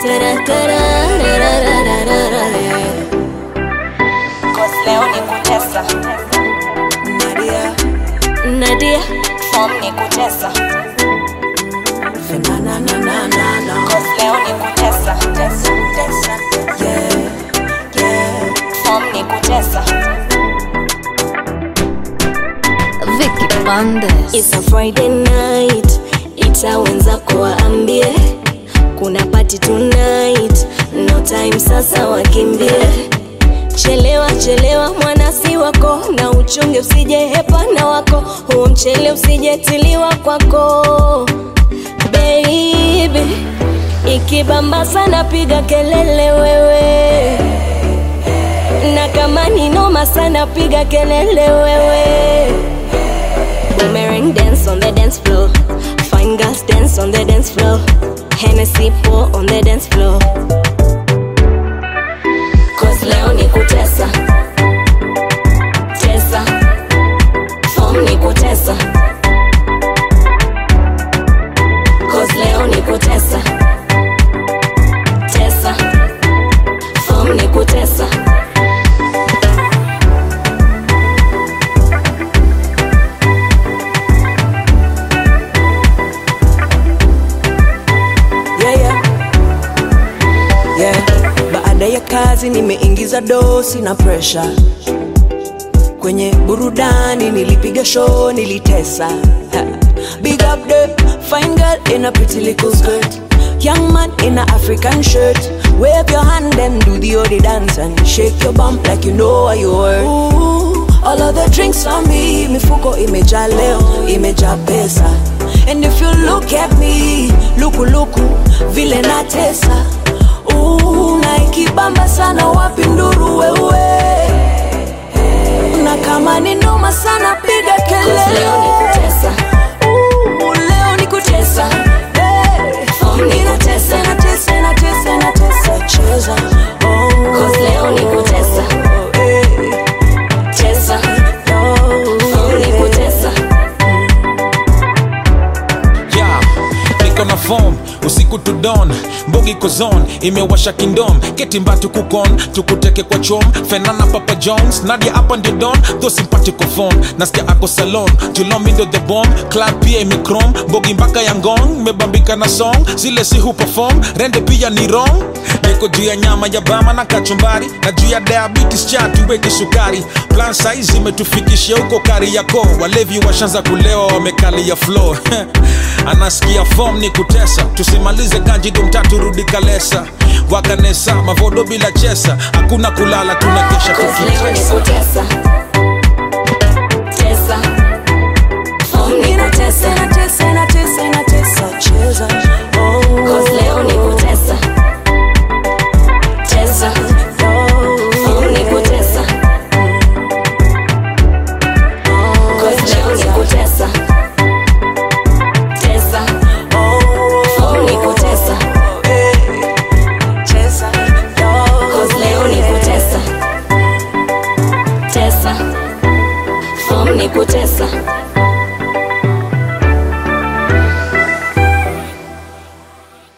Tara-tara-ra-ra-ra-ra-ra, yeah. Cause leo ni kutesa Nadia, Nadia, form ni kutesa na na na na na na. Cause leo ni kutesa tesa, tesa. Yeah, yeah. form ni kutesa Vicky Bandes. it's a Friday night, ita wenzako waambie kuna party tonight, no time sasa wakimbie. Chelewa chelewa mwanasi wako, na uchunge usije hepana wako, huo mchele usijetiliwa kwako baby. Ikibamba sana piga kelele wewe, na kama ni noma sana piga kelele wewe. Boomerang dance on the dance floor. Fine girls dance on the dance floor. Hennessy pour on the dance floor. Cause leo ni kutesa. Tesa. Form ni kutesa. Cause leo ni kutesa. Tesa. Form ni kutesa. yeah, yeah. Yeah. Baada ya kazi nimeingiza dosi na pressure kwenye burudani, nilipiga show, nilitesa. Ha. Big up the fine girl in a pretty little skirt, young man in a African shirt. Wave your hand and do the odi dance and shake your bump like you know what you worth. Ooh, all of the drinks on me, mifuko imejaa leo, imejaa pesa. And if you look at me, luku luku, vile natesa. Ooh, na ikibamba sana wapi nduru wewe na kama ni noma sana piga Cause leo ni kelele kutesa. Ooh, leo ni kutesa Hey. Oh, ni Ninatesa, kutesa. natesa, natesa, natesa, cheza Oh. Cause leo ni kutesa. Oh, hey. Tesa. Oh, Form ni yeah. kutesa. yeah. niko na form usiku to dawn mbogi kozon imewasha kindom ketimbatu kukon tukuteke kwa chom fenana papa jones nadia hapa ndio don tho simpatiko phone nasikia ako salon julomindo the bomb club pia imekrom mbogi mpaka ya ngong mebambika na song zile si huperform rende pia ni wrong niko juu ya nyama ya bama na kachumbari na juu ya diabetes cha tuweke sukari plan size imetufikisha huko kari yako walevi washanza kulewa wamekalia flow anasikia form ni kutesa tusimalize kanjido mtatu rudi kalesa wakanesa mavodo bila chesa hakuna kulala tunakesha Cause leo ni tukitesa kutesa. Tesa. Form ni Ninatesa, kutesa. natesa, natesa, natesa, cheza Oh. Cause leo ni kutesa. Tesa. Form ni kutesa. Cause leo ni kutesa. Tesa. Form ni kutesa. Cause leo ni kutesa. Tesa. Form ni kutesa.